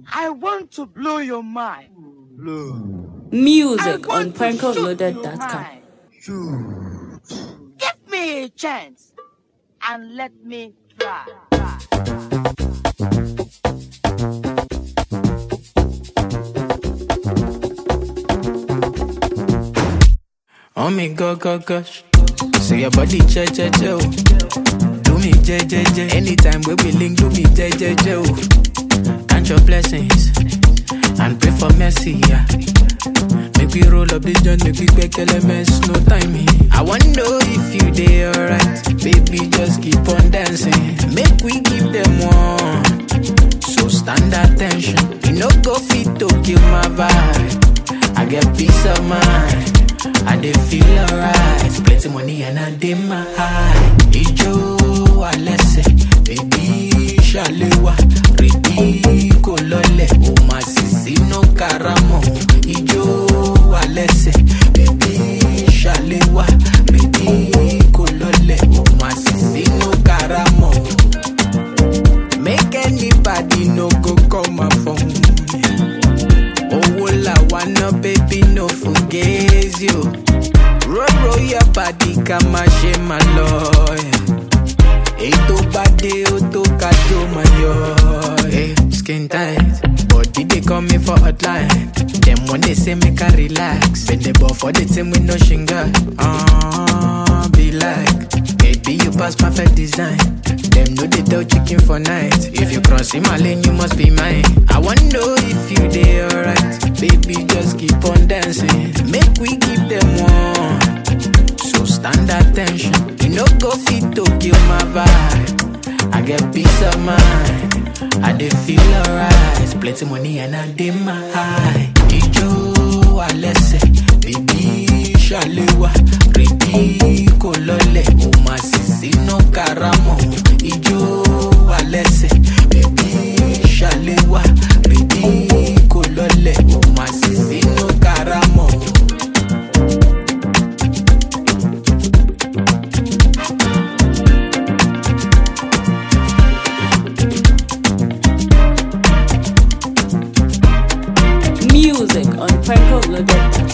I want to blow your mind. Blow. I Music on want to shoot your PrankoLoaded.com. mind. Give me a chance and let me try. try. Oh me go go gosh. Say your body che che che oh. Do me je je je. Anytime we be link, do me je je je oh. Count your blessings and pray for mercy. Yeah. Make we roll up this joint, make we make elements, no timing. I wanna know if you dey alright, baby. Just keep on dancing. Make we give them one. So stand attention. You no go fit to kill my vibe. I get peace of mind. I dey feel alright. Plenty money and I dey my high. Ijo alẹ́sẹ̀, baby ṣàlẹ́wà. Rèdí kò lọlẹ̀, o máa sì sínú karamọ̀. Ijo alẹ́sẹ̀, baby ṣàlẹ́wà. Rèdí kò lọlẹ̀, o máa sì sínú karamọ̀. Make anybody no go call my phone. Owó la wá ná baby no forget you. Roll roll your body ká má ṣe má lọ. Ètò bá dé ó tó ká tó má yọ. Hey, skin tight, body dey call me for hotline. Dem wan dey say make I relax. Bend the ball for the team with no shinga. Uh, be like, baby you pass perfect design. Dem no dey tell chicken for night. If you cross in my lane, you must be mine. I wanna know if you dey alright. Baby, just keep on dancing. Make we give them one. So stand attention. You no go fit to kill my vibe. I get peace of mind. I dey feel alright. Plenty money and I dey my high. Ijo alẹ́sẹ̀, baby ṣàlẹ́wà. Rèdí kò lọlẹ̀, o máa sì sínú karamọ̀. Ijo alẹ́sẹ̀, baby ṣàlẹ́wà. Rèdí kò lọlẹ̀, o máa sì sínú karamọ̀. Music on PrankoLoaded.com.